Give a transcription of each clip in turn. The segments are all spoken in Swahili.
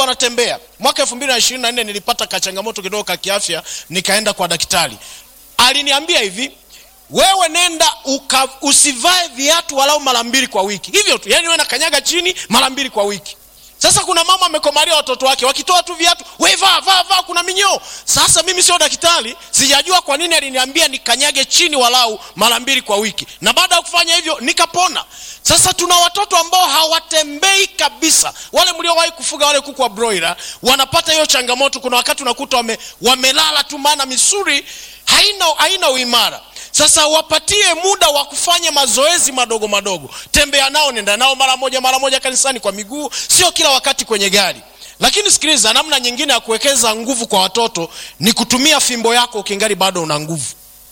wanatembea mwaka elfu mbili na ishirini na nne nilipata kachangamoto kidogo ka kiafya nikaenda kwa daktari aliniambia hivi wewe nenda uka, usivae viatu walau mara mbili kwa wiki hivyo tu yani we nakanyaga chini mara mbili kwa wiki sasa kuna mama amekomalia watoto wake wakitoa tu viatu we vaa vaa vaa kuna minyoo sasa mimi sio daktari sijajua kwa nini aliniambia nikanyage chini walau mara mbili kwa wiki na baada ya kufanya hivyo nikapona sasa tuna watoto ambao hawatembei kabisa wale mliowahi kufuga wale kuku wa broiler wanapata hiyo changamoto kuna wakati unakuta wame, wamelala tu maana misuri haina, haina uimara sasa wapatie muda wa kufanya mazoezi madogo madogo tembea nao nenda nao mara moja mara moja kanisani kwa miguu sio kila wakati kwenye gari lakini sikiliza namna nyingine ya kuwekeza nguvu kwa watoto ni kutumia fimbo yako ukingali bado una nguvu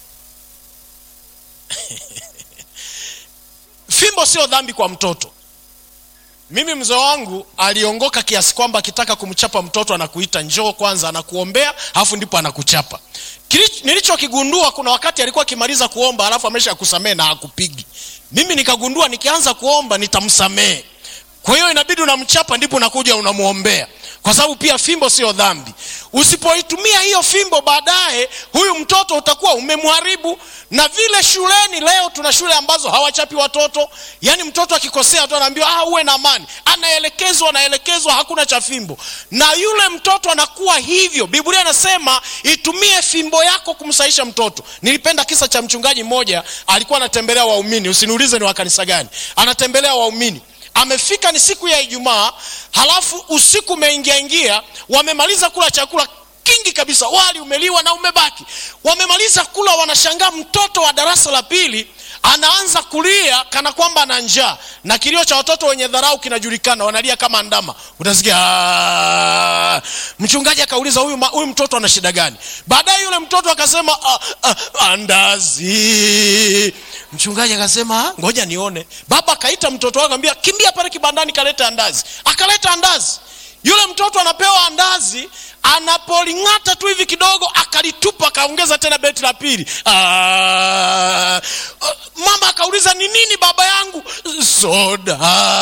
fimbo sio dhambi kwa mtoto mimi mzee wangu aliongoka kiasi kwamba akitaka kumchapa mtoto anakuita njoo kwanza anakuombea alafu ndipo anakuchapa nilichokigundua kuna wakati alikuwa akimaliza kuomba alafu amesha kusamehe na hakupigi mimi nikagundua nikianza kuomba nitamsamehe kwa hiyo inabidi unamchapa ndipo unakuja unamwombea kwa sababu pia fimbo sio dhambi usipoitumia hiyo fimbo baadaye huyu mtoto utakuwa umemharibu na vile shuleni leo tuna shule ambazo hawachapi watoto yaani mtoto akikosea tu anaambiwa ah, uwe na amani anaelekezwa anaelekezwa hakuna cha fimbo na yule mtoto anakuwa hivyo biblia inasema itumie fimbo yako kumsaisha mtoto nilipenda kisa cha mchungaji mmoja alikuwa anatembelea waumini usiniulize ni wa kanisa gani anatembelea waumini amefika ni siku ya ijumaa halafu usiku umeingia ingia wamemaliza kula chakula kingi kabisa wali umeliwa na umebaki wamemaliza kula wanashangaa mtoto wa darasa la pili anaanza kulia kana kwamba ana njaa na kilio cha watoto wenye dharau kinajulikana wanalia kama ndama utasikia mchungaji akauliza huyu, huyu mtoto ana shida gani baadaye yule mtoto akasema andazi mchungaji akasema ngoja nione baba akaita mtoto wake akamwambia kimbia pale kibandani kaleta andazi akaleta andazi yule mtoto anapewa andazi anapoling'ata tu hivi kidogo akalitupa akaongeza tena beti la pili Aa, mama akauliza ni nini baba yangu soda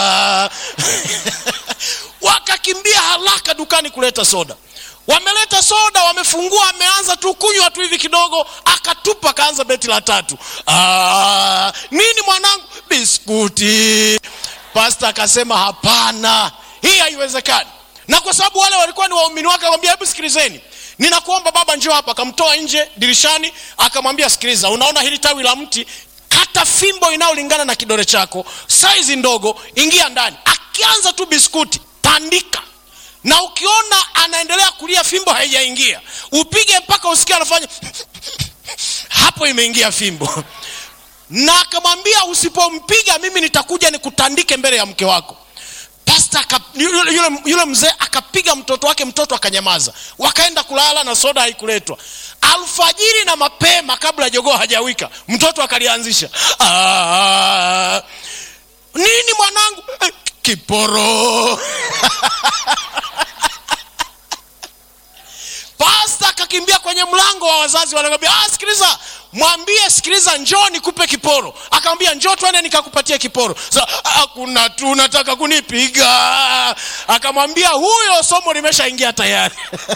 wakakimbia haraka dukani kuleta soda wameleta soda wamefungua ameanza tu kunywa tu hivi kidogo akatupa akaanza beti la tatu Aa, nini mwanangu biskuti pasta akasema hapana hii haiwezekani na kwa sababu wale walikuwa ni waumini wake akamwambia hebu sikilizeni ninakuomba baba njoo hapa akamtoa nje dirishani akamwambia sikiliza unaona hili tawi la mti kata fimbo inayolingana na kidole chako saizi ndogo ingia ndani akianza tu biskuti tandika na ukiona anaendelea kulia fimbo haijaingia upige mpaka usikia anafanya hapo imeingia fimbo na akamwambia usipompiga mimi nitakuja nikutandike mbele ya mke wako pasta yule, yule, yule mzee akapiga mtoto wake mtoto akanyamaza wakaenda kulala na soda haikuletwa alfajiri na mapema kabla jogoo hajawika mtoto akalianzisha nini mwanangu eh, kiporo pasta akakimbia kwenye mlango wa wazazi wanaambia ah, sikiliza mwambie sikiliza njoo nikupe kiporo akamwambia njoo twende nikakupatia kiporo hakuna so, tu nataka kunipiga akamwambia huyo somo limeshaingia tayari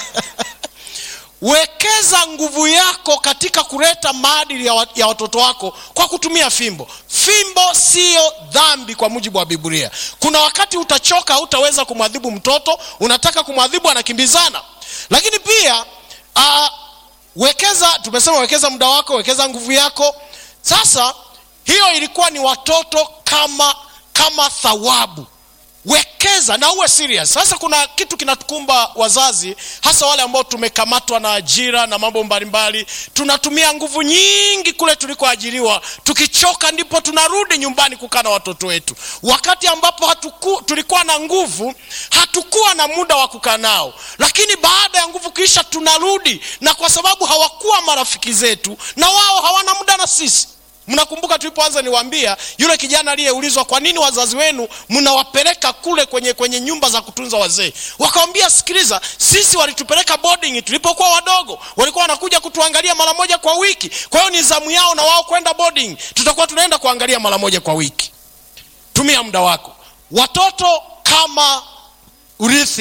wekeza nguvu yako katika kuleta maadili ya, wa, ya watoto wako kwa kutumia fimbo fimbo siyo dhambi kwa mujibu wa biblia kuna wakati utachoka hautaweza kumwadhibu mtoto unataka kumwadhibu anakimbizana lakini pia uh, wekeza tumesema wekeza muda wako wekeza nguvu yako sasa hiyo ilikuwa ni watoto kama kama thawabu wekeza na uwe serious sasa kuna kitu kinatukumba wazazi hasa wale ambao tumekamatwa na ajira na mambo mbalimbali tunatumia nguvu nyingi kule tulikoajiriwa tukichoka ndipo tunarudi nyumbani kukaa na watoto wetu wakati ambapo hatuku, tulikuwa na nguvu hatukuwa na muda wa kukaa nao lakini baada ya nguvu kisha tunarudi na kwa sababu hawakuwa marafiki zetu na wao hawana muda na sisi mnakumbuka tulipoanza niwaambia yule kijana aliyeulizwa kwa nini wazazi wenu mnawapeleka kule kwenye kwenye nyumba za kutunza wazee wakawambia sikiliza sisi walitupeleka boarding tulipokuwa wadogo walikuwa wanakuja kutuangalia mara moja kwa wiki kwa hiyo ni zamu yao na wao kwenda boarding tutakuwa tunaenda kuangalia mara moja kwa wiki tumia muda wako watoto kama urithi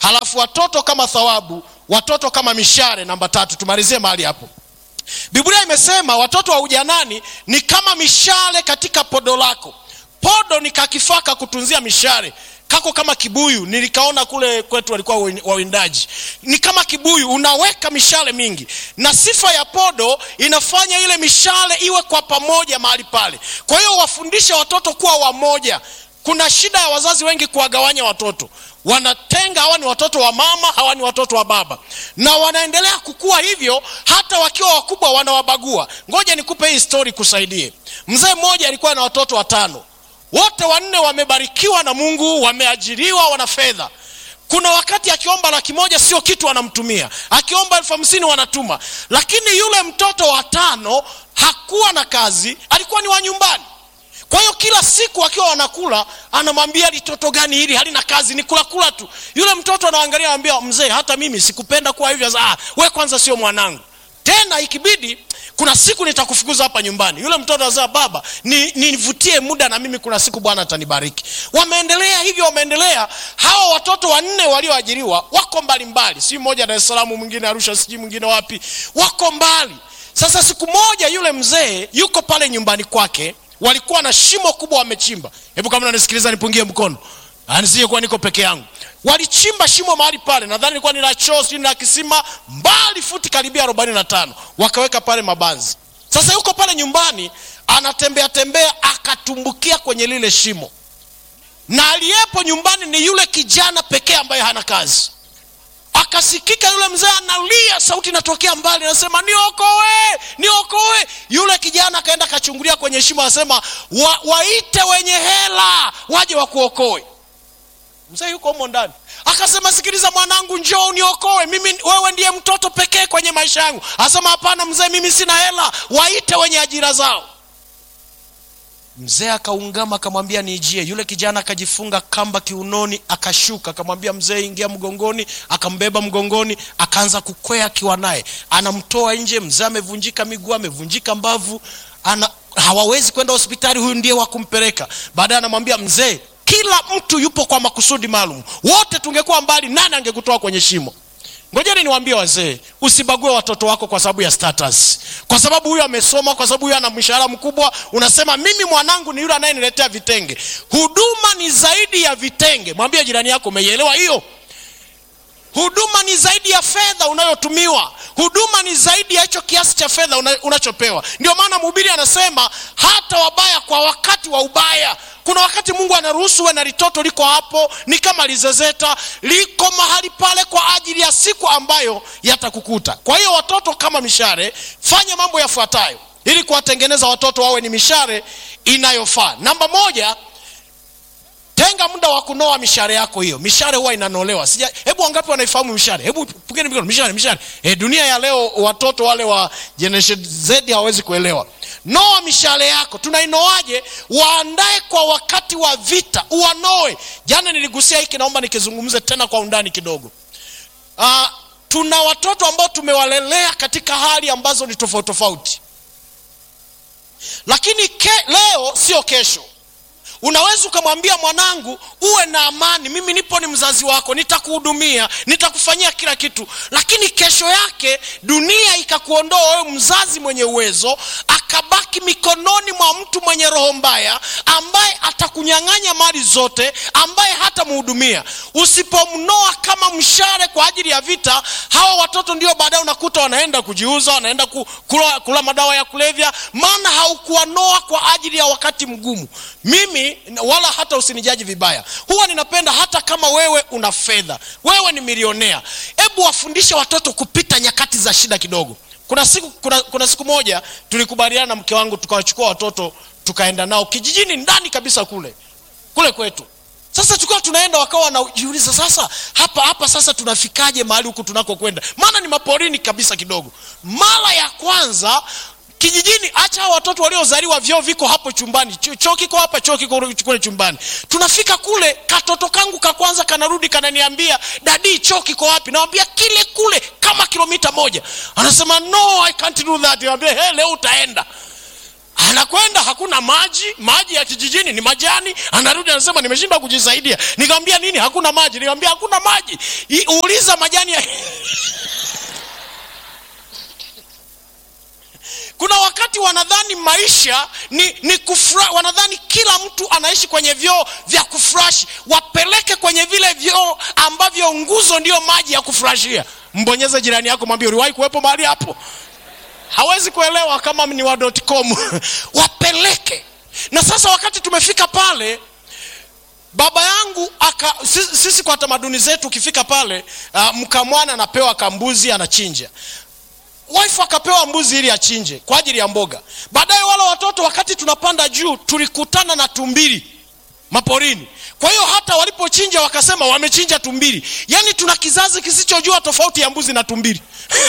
halafu watoto kama thawabu watoto kama mishare namba tatu tumalizie mahali hapo biblia imesema watoto wa ujanani ni kama mishale katika podo lako podo ni kakifaa ka kutunzia mishare kako kama kibuyu nilikaona kule kwetu walikuwa wawindaji ni kama kibuyu unaweka mishale mingi na sifa ya podo inafanya ile mishale iwe kwa pamoja mahali pale kwa hiyo wafundishe watoto kuwa wamoja kuna shida ya wazazi wengi kuwagawanya watoto wanatenga hawa ni watoto wa mama hawa ni watoto wa baba na wanaendelea kukua hivyo hata wakiwa wakubwa wanawabagua ngoja nikupe hii stori kusaidie mzee mmoja alikuwa na watoto watano wote wanne wamebarikiwa na mungu wameajiriwa wana fedha kuna wakati akiomba laki moja sio kitu wanamtumia akiomba elfu hamsini wanatuma lakini yule mtoto wa tano hakuwa na kazi alikuwa ni wa nyumbani kwa hiyo kila siku akiwa wanakula anamwambia litoto gani hili halina kazi ni kula kula tu yule mtoto anaangalia anambia mzee hata mimi sikupenda kuwa hivyo ah, we kwanza sio mwanangu tena ikibidi kuna siku nitakufukuza hapa nyumbani yule mtoto anasema baba nivutie ni muda na mimi kuna siku bwana atanibariki wameendelea hivyo wameendelea hawa watoto wanne walioajiriwa wako mbalimbali si mmoja dar es salaam mwingine arusha sijui mwingine wapi wako mbali sasa siku moja yule mzee yuko pale nyumbani kwake walikuwa na shimo kubwa wamechimba hebu kama nanisikiliza nipungie mkono nisije kuwa niko peke yangu walichimba shimo mahali pale nadhani ilikuwa ni la choo sijui la kisima mbali futi karibia arobaini na tano wakaweka pale mabanzi sasa yuko pale nyumbani anatembea tembea akatumbukia kwenye lile shimo na aliyepo nyumbani ni yule kijana pekee ambaye hana kazi akasikika yule mzee analia sauti inatokea mbali anasema niokoe niokoe yule kijana akaenda akachungulia kwenye shimo anasema wa, waite wenye hela waje wakuokoe mzee yuko humo ndani akasema sikiliza mwanangu njoo uniokoe mimi wewe ndiye mtoto pekee kwenye maisha yangu asema hapana mzee mimi sina hela waite wenye ajira zao mzee akaungama akamwambia niijie yule kijana akajifunga kamba kiunoni akashuka akamwambia mzee ingia mgongoni akambeba mgongoni akaanza kukwea akiwa naye anamtoa nje mzee amevunjika miguu amevunjika mbavu ana hawawezi kwenda hospitali huyu ndiye wa kumpeleka baadaye anamwambia mzee kila mtu yupo kwa makusudi maalum wote tungekuwa mbali nani angekutoa kwenye shimo ngojeni niwaambie wazee usibague watoto wako kwa sababu ya status kwa sababu huyu amesoma kwa sababu huyu ana mshahara mkubwa unasema mimi mwanangu ni yule anayeniletea vitenge huduma ni zaidi ya vitenge mwambie jirani yako umeielewa hiyo huduma ni zaidi ya fedha unayotumiwa huduma ni zaidi ya hicho kiasi cha fedha una, unachopewa ndio maana mhubiri anasema hata wabaya kwa wakati wa ubaya kuna wakati mungu anaruhusu we na litoto liko hapo ni kama lizezeta liko mahali pale kwa ajili ya siku ambayo yatakukuta kwa hiyo watoto kama mishare fanya mambo yafuatayo ili kuwatengeneza watoto wawe ni mishare inayofaa namba moja tenga muda wa kunoa mishare yako hiyo mishare huwa inanolewa sija hebu wangapi wanaifahamu mishare hebu pugeni mikono mishare mishare e, dunia ya leo watoto wale wa generation z hawawezi kuelewa noa mishale yako tunainoaje waandae kwa wakati wa vita uwanoe jana niligusia hiki naomba nikizungumze tena kwa undani kidogo uh, tuna watoto ambao tumewalelea katika hali ambazo ni tofauti tofauti lakini ke, leo sio kesho unaweza ukamwambia mwanangu uwe na amani mimi nipo ni mzazi wako nitakuhudumia nitakufanyia kila kitu lakini kesho yake dunia ikakuondoa wewe mzazi mwenye uwezo akabaki mikononi mwa mtu mwenye roho mbaya ambaye atakunyang'anya mali zote ambaye hatamhudumia usipomnoa kama mshare kwa ajili ya vita hawa watoto ndio baadaye unakuta wanaenda kujiuza wanaenda kula, kula madawa ya kulevya maana haukuwanoa kwa ajili ya wakati mgumu mimi wala hata usinijaji vibaya huwa ninapenda hata kama wewe una fedha wewe ni milionea hebu wafundishe watoto kupita nyakati za shida kidogo kuna siku, kuna, kuna siku moja tulikubaliana na mke wangu tukawachukua watoto tukaenda nao kijijini ndani kabisa kule kule kwetu sasa tukiwa tunaenda wakawa wanajiuliza sasa hapa hapa sasa tunafikaje mahali huku tunakokwenda maana ni maporini kabisa kidogo mara ya kwanza kijijini acha watoto waliozaliwa vyoo viko hapo chumbani choo kiko hapa choo kiko kule chumbani tunafika kule katoto kangu ka kwanza kanarudi kananiambia dadi choo kiko wapi nawambia kile kule kama kilomita moja anasema no i can't do that nawambia hey, leo utaenda anakwenda hakuna maji maji ya kijijini ni majani anarudi anasema nimeshindwa kujisaidia nikamwambia nini hakuna maji nikamwambia hakuna maji I, uliza majani ya kuna wakati wanadhani maisha ni, ni kufra, wanadhani kila mtu anaishi kwenye vyoo vya kufurashi wapeleke kwenye vile vyoo ambavyo nguzo ndio maji ya kufurashia mbonyeze jirani yako mwambie uliwahi kuwepo mahali hapo hawezi kuelewa kama ni wa com wapeleke na sasa wakati tumefika pale baba yangu aka sisi, sisi kwa tamaduni zetu ukifika pale uh, mkamwana anapewa kambuzi anachinja wife akapewa mbuzi ili achinje kwa ajili ya mboga baadaye wale watoto wakati tunapanda juu tulikutana na tumbili maporini kwa hiyo hata walipochinja wakasema wamechinja tumbili yaani tuna kizazi kisichojua tofauti ya mbuzi na tumbili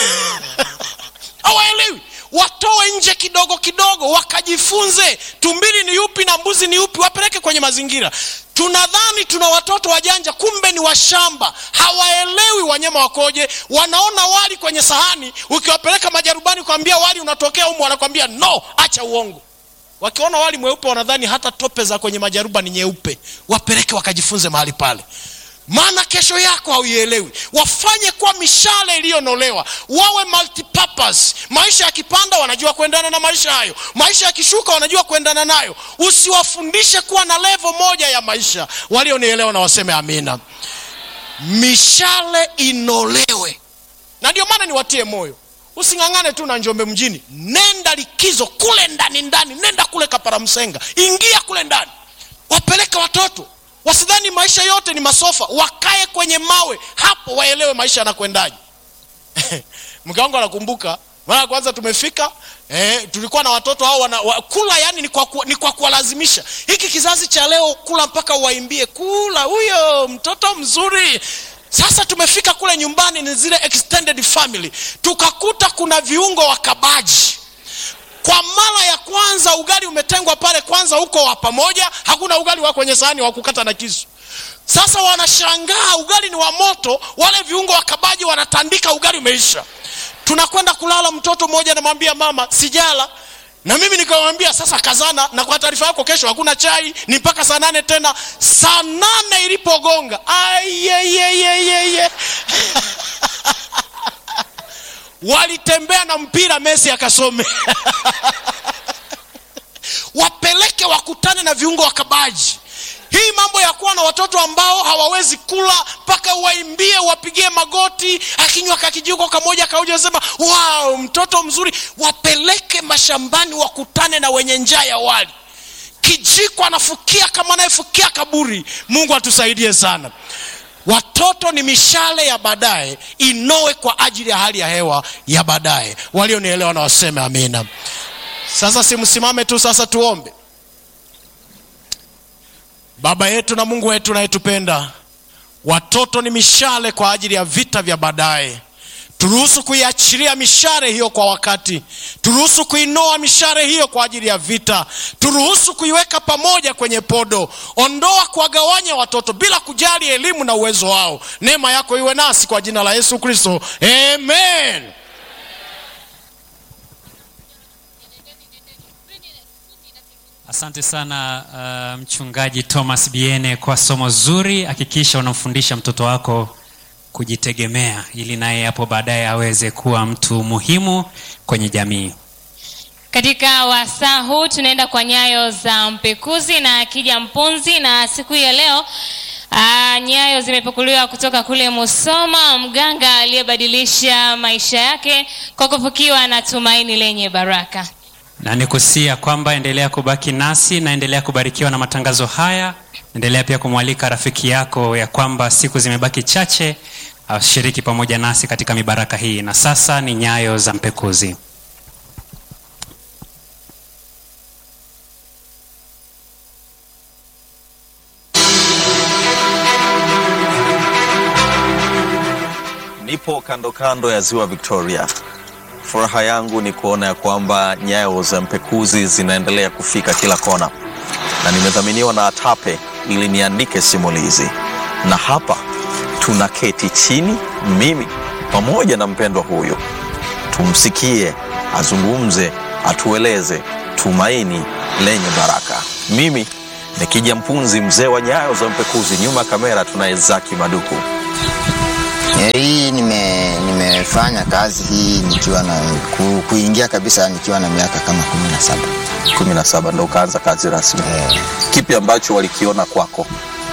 hawaelewi watoe nje kidogo kidogo wakajifunze tumbili ni yupi na mbuzi ni yupi wapeleke kwenye mazingira tunadhani tuna watoto wajanja kumbe ni washamba hawaelewi wanyama wakoje wanaona wali kwenye sahani ukiwapeleka majarubani kuambia wali unatokea humu wanakwambia no acha uongo wakiona wali mweupe wanadhani hata tope za kwenye majaruba ni nyeupe wapeleke wakajifunze mahali pale maana kesho yako hauielewi wafanye kwa mishale iliyonolewa wawe multipurpose maisha yakipanda wanajua kuendana na maisha hayo maisha yakishuka wanajua kuendana nayo usiwafundishe kuwa na levo moja ya maisha walionielewa na waseme amina mishale inolewe na ndio maana niwatie moyo using'ang'ane tu na njombe mjini nenda likizo kule ndani ndani nenda kule kaparamsenga ingia kule ndani wapeleke watoto wasidhani maisha yote ni masofa wakae kwenye mawe hapo waelewe maisha yanakwendaje mke wangu anakumbuka mara ya kwanza tumefika eh, tulikuwa na watoto hao wana, wa, kula yani ni kwa, ku, ni kwa kuwalazimisha hiki kizazi cha leo kula mpaka uwaimbie kula huyo mtoto mzuri sasa tumefika kule nyumbani ni zile extended family tukakuta kuna viungo wa kabaji kwa mara ya kwanza ugali umetengwa pale kwanza huko wa pamoja hakuna ugali wa kwenye sahani wa kukata na kisu sasa wanashangaa ugali ni wa moto wale viungo wa kabaji wanatandika ugali umeisha tunakwenda kulala mtoto mmoja anamwambia mama sijala na mimi nikamwambia sasa kazana na kwa taarifa yako kesho hakuna chai ni mpaka saa nane tena saa nane ilipogonga ayeyeyeyeye walitembea na mpira mesi akasome wapeleke wakutane na viungo wakabaji hii mambo ya kuwa na watoto ambao hawawezi kula mpaka waimbie wapigie magoti akinywa kakijiko kamoja kauja sema wow mtoto mzuri wapeleke mashambani wakutane na wenye njaa ya wali kijiko anafukia kama anayefukia kaburi mungu atusaidie sana watoto ni mishale ya baadaye inoe kwa ajili ya hali ya hewa ya baadaye walionielewa na waseme amina sasa simsimame tu sasa tuombe baba yetu na mungu wetu unayetupenda watoto ni mishale kwa ajili ya vita vya baadaye turuhusu kuiachilia mishare hiyo kwa wakati turuhusu kuinoa mishare hiyo kwa ajili ya vita turuhusu kuiweka pamoja kwenye podo ondoa kuwagawanya watoto bila kujali elimu na uwezo wao neema yako iwe nasi kwa jina la yesu kristo amen asante sana uh, mchungaji thomas biene kwa somo zuri hakikisha unamfundisha mtoto wako kujitegemea ili naye hapo baadaye aweze kuwa mtu muhimu kwenye jamii katika wasaa huu tunaenda kwa nyayo za mpekuzi na akija mpunzi na siku hii ya leo Aa, nyayo zimepukuliwa kutoka kule musoma mganga aliyebadilisha maisha yake kwa kufukiwa na tumaini lenye baraka na nikusia kwamba endelea kubaki nasi na endelea kubarikiwa na matangazo haya endelea pia kumwalika rafiki yako ya kwamba siku zimebaki chache ashiriki pamoja nasi katika mibaraka hii na sasa ni nyayo za mpekuzi Nipo kando kando ya ziwa Victoria. Furaha yangu ni kuona ya kwamba nyayo za mpekuzi zinaendelea kufika kila kona, na nimedhaminiwa na ATAPE ili niandike simulizi, na hapa tunaketi chini, mimi pamoja na mpendwa huyu, tumsikie azungumze, atueleze tumaini lenye baraka. Mimi ni Kija Mpunzi, mzee wa nyayo za mpekuzi. Nyuma ya kamera tunaye Zaki Maduku. Eh, Hii nime nimefanya kazi hii nikiwa na ku, kuingia kabisa nikiwa na miaka kama kumi na saba. 17 ndo ukaanza kazi rasmi. Eh, Kipi ambacho walikiona kwako,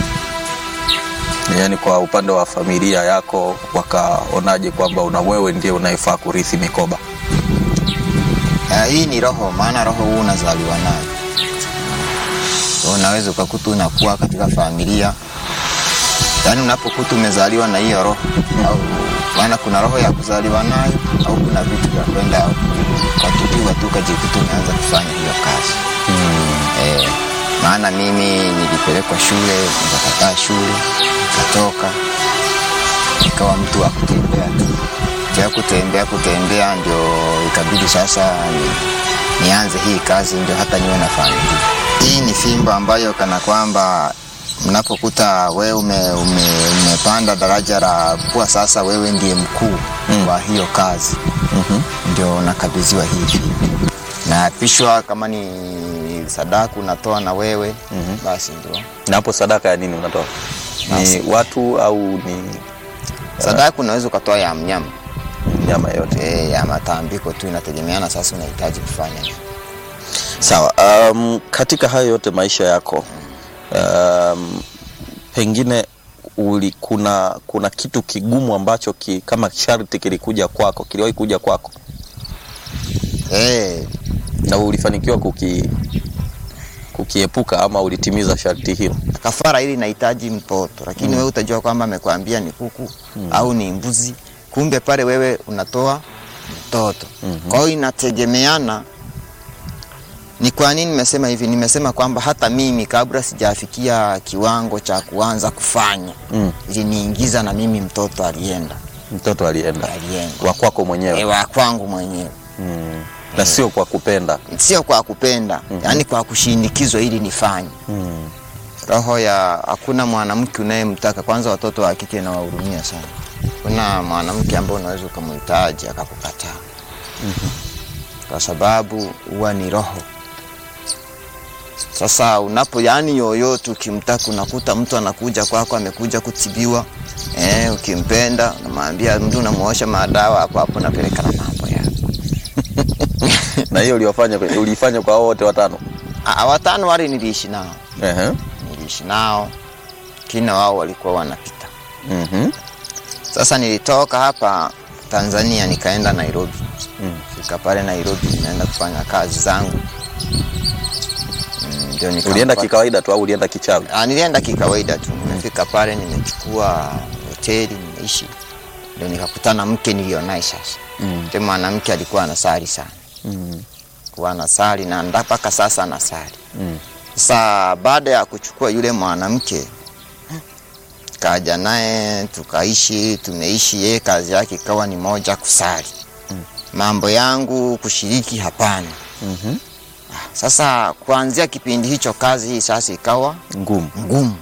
yaani kwa upande wa familia yako, wakaonaje kwamba una wewe ndiye unayefaa kurithi mikoba? eh, hii ni roho, maana roho huu unazaliwa nayo. Unaweza ukakuta unakuwa katika familia, yaani unapokuta umezaliwa na hiyo roho au maana kuna roho ya kuzaliwa nayo au kuna vitu vya kwenda ukatupiwa tu ukajikuta umeanza kufanya hiyo kazi eh, maana mimi nilipelekwa shule nikakataa shule nikatoka nikawa mtu wa kutembea tu kia kutembea kutembea ndio ikabidi sasa ni, nianze hii kazi ndio hata niwe na familia hii ni fimbo ambayo kana kwamba mnapokuta wewe ume, ume, umepanda daraja la kuwa sasa wewe ndiye mkuu mm. wa hiyo kazi Mhm. ndio unakabidhiwa hii fimbo naapishwa kama ni sadaku unatoa na wewe mm-hmm. basi ndio Na hapo sadaka ya nini unatoa? Ni Basi. watu au ni sadaku unaweza ukatoa ya mnyama nyama yote? e, ya matambiko tu inategemeana sasa unahitaji kufanya nini. Sawa. Um, katika hayo yote maisha yako um, pengine uli, kuna kuna kitu kigumu ambacho ki, kama sharti kilikuja kwako, kiliwahi kuja kwako e, na ulifanikiwa kuki kukiepuka ama ulitimiza sharti hilo? kafara ili inahitaji mtoto lakini mm. wewe utajua kwamba amekwambia ni kuku mm. au ni mbuzi kumbe pale wewe unatoa mtoto mm-hmm. kwa hiyo inategemeana ni kwa nini nimesema hivi nimesema kwamba hata mimi kabla sijafikia kiwango cha kuanza kufanya Mm. iliniingiza na mimi mtoto alienda Mtoto alienda alienda wa kwako mwenyewe e, wa kwangu mwenyewe mm. na sio kwa kupenda sio kwa kupenda mm-hmm. yaani kwa kushindikizwa ili nifanye mm. roho ya hakuna mwanamke unayemtaka kwanza watoto wa kike na wahurumia sana kuna mwanamke ambaye unaweza ukamhitaji akakukataa kwa sababu huwa ni roho sasa unapo yani yoyote ukimtaka unakuta mtu anakuja kwako amekuja kutibiwa eh, ukimpenda unamwambia mtu unamuosha madawa hapo hapo napeleka na mambo yako na hiyo uliwafanya uliifanya kwa hao wote watano Ah, watano wale niliishi nao Ehe. niliishi nao kina wao walikuwa wanapita Mhm. Sasa nilitoka hapa Tanzania nikaenda Nairobi. Mm. Fika pale Nairobi ninaenda kufanya kazi zangu. Mm, Ndio nika ulienda kikawaida tu au ulienda kichawi Ah, nilienda kikawaida tu. Nimefika pale nimechukua hoteli nimeishi. Ndio nikakutana mke nilionaye sasa. Mm. Ndio mwanamke alikuwa anasali sana. mm. Kuwa anasali na nda- mpaka sasa anasali. Mm. Sasa baada ya kuchukua yule mwanamke kaja naye tukaishi, tumeishi. Yeye kazi yake ikawa ni moja, kusali. Mambo yangu kushiriki, hapana. Mhm. Sasa kuanzia kipindi hicho kazi hii sasa ikawa ngumu ngumu.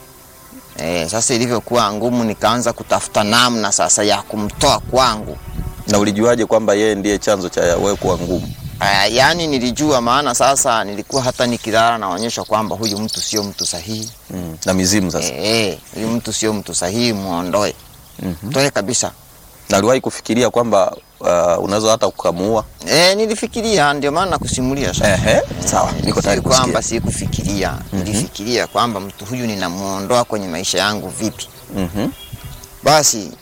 E, sasa ilivyokuwa ngumu, nikaanza kutafuta namna sasa ya kumtoa kwangu. na ulijuaje kwamba yeye ndiye chanzo cha wewe kuwa ngumu Aya, yaani nilijua, maana sasa nilikuwa hata nikilala naonyesha kwamba huyu mtu sio mtu sahihi. mm. na mizimu sasa Eh, huyu mtu sio mtu sahihi, muondoe. Mhm. Toe kabisa. na uliwahi kufikiria kwamba uh, unaweza hata ukamuua Eh, nilifikiria ndio maana nakusimulia sasa. Ehe, sawa, niko tayari Si kwamba kusikia. si kufikiria, nilifikiria kwamba mtu huyu ninamuondoa kwenye maisha yangu vipi. Mhm. Basi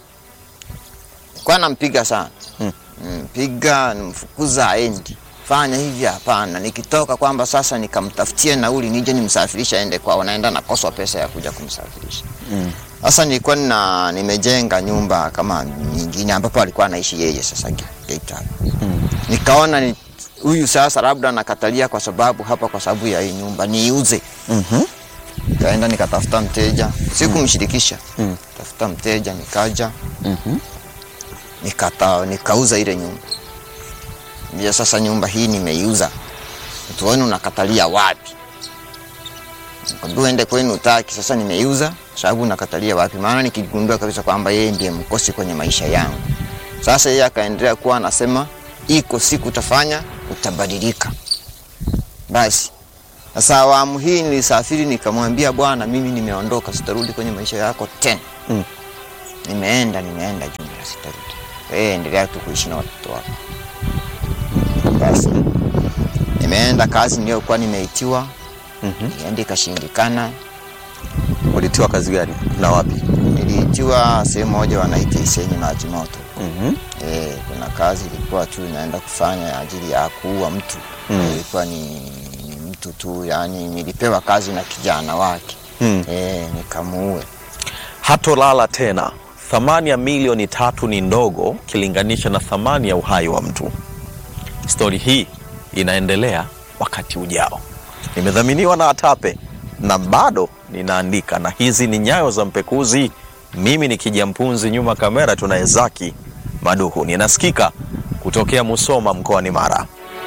kwa nampiga sana Mm. mpiga, nimfukuza aendi, fanya hivi, hapana. Nikitoka kwamba sasa nikamtafutie nauli nije nimsafirisha aende kwao, naenda nakoswa pesa ya kuja kumsafirisha. Mm. Sasa nilikuwa nina nimejenga nyumba kama nyingine ambapo alikuwa anaishi yeye sasa Ge- Geita. Mm. Nikaona ni huyu sasa labda nakatalia kwa sababu hapa kwa sababu ya hii nyumba niiuze. Mhm. Kaenda nikatafuta mteja, sikumshirikisha. Mm. Tafuta mteja nikaja, Mhm. nikata nikauza ile nyumba. Mbia sasa nyumba hii nimeiuza. Mtu wenu unakatalia wapi? Nikamwambia uende kwenu utaki, sasa nimeiuza, sababu nakatalia wapi? Maana nikigundua kabisa kwamba yeye ndiye mkosi kwenye maisha yangu. Sasa yeye akaendelea kuwa anasema iko siku utafanya utabadilika. Basi sasa awamu hii nilisafiri, nikamwambia Bwana, mimi nimeondoka, sitarudi kwenye maisha yako tena. Mm. Nimeenda, nimeenda jumla, sitarudi. Wewe endelea tu kuishi na watoto wako. Basi nimeenda kazi niliyokuwa nimeitiwa, Mhm. niende ikashindikana. Ulitiwa kazi gani na wapi? Niliitiwa sehemu moja wanaita Isenyi maji moto. Mhm. Eh, kuna kazi ilikuwa tu inaenda kufanya ajili ya kuua mtu Mm. ilikuwa ni, ni mtu tu yani, nilipewa kazi na kijana wake Mm. eh, nikamuue. Hatolala tena. Thamani ya milioni tatu ni ndogo kilinganisha na thamani ya uhai wa mtu. Stori hii inaendelea wakati ujao. Nimedhaminiwa na Atape na bado ninaandika, na hizi ni nyayo za mpekuzi. Mimi ni kijampunzi, nyuma kamera tunaye Zaki Maduhu. Ninasikika kutokea Musoma mkoani Mara.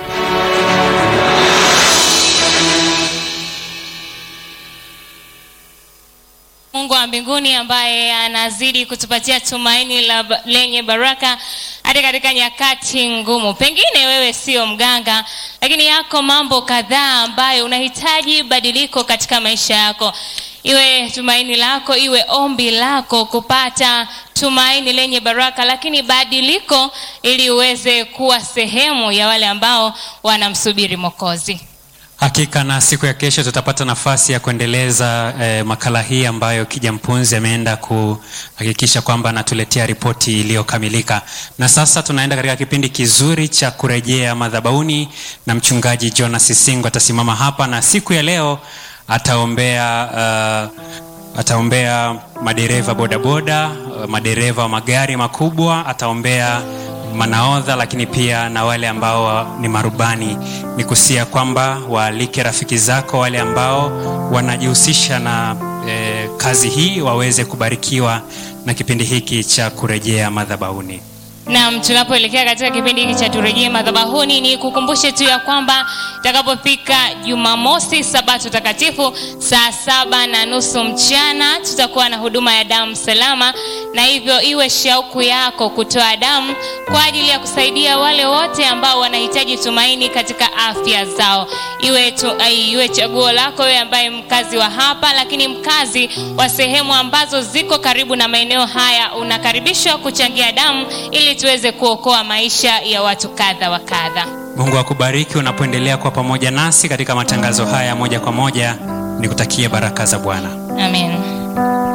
Mungu wa mbinguni ambaye anazidi kutupatia tumaini la, lenye baraka hata katika nyakati ngumu. Pengine wewe sio mganga, lakini yako mambo kadhaa ambayo unahitaji badiliko katika maisha yako, iwe tumaini lako, iwe ombi lako kupata tumaini lenye baraka, lakini badiliko ili uweze kuwa sehemu ya wale ambao wanamsubiri Mwokozi. Hakika na siku ya kesho tutapata nafasi ya kuendeleza eh, makala hii ambayo Kija Mpunzi ameenda kuhakikisha kwamba anatuletea ripoti iliyokamilika. Na sasa tunaenda katika kipindi kizuri cha kurejea madhabahuni, na mchungaji Jonas Sisingo atasimama hapa na siku ya leo ataombea uh, ataombea madereva bodaboda, uh, madereva wa magari makubwa, ataombea manaodha lakini pia na wale ambao ni marubani. Ni kusia kwamba waalike rafiki zako wale ambao wanajihusisha na eh, kazi hii waweze kubarikiwa na kipindi hiki cha kurejea madhabahuni. Naam, tunapoelekea katika kipindi hiki cha turejee madhabahuni, ni kukumbushe tu ya kwamba itakapofika Jumamosi Sabato takatifu saa saba na nusu mchana tutakuwa na huduma ya damu salama, na hivyo iwe shauku yako kutoa damu kwa ajili ya kusaidia wale wote ambao wanahitaji tumaini katika afya zao. Iwe, tu, ai, iwe chaguo lako wewe ambaye mkazi wa hapa, lakini mkazi wa sehemu ambazo ziko karibu na maeneo haya, unakaribishwa kuchangia damu ili tuweze kuokoa maisha ya watu kadha wa kadha. Mungu akubariki unapoendelea kuwa pamoja nasi katika matangazo haya moja kwa moja. Nikutakie baraka za Bwana. Amen.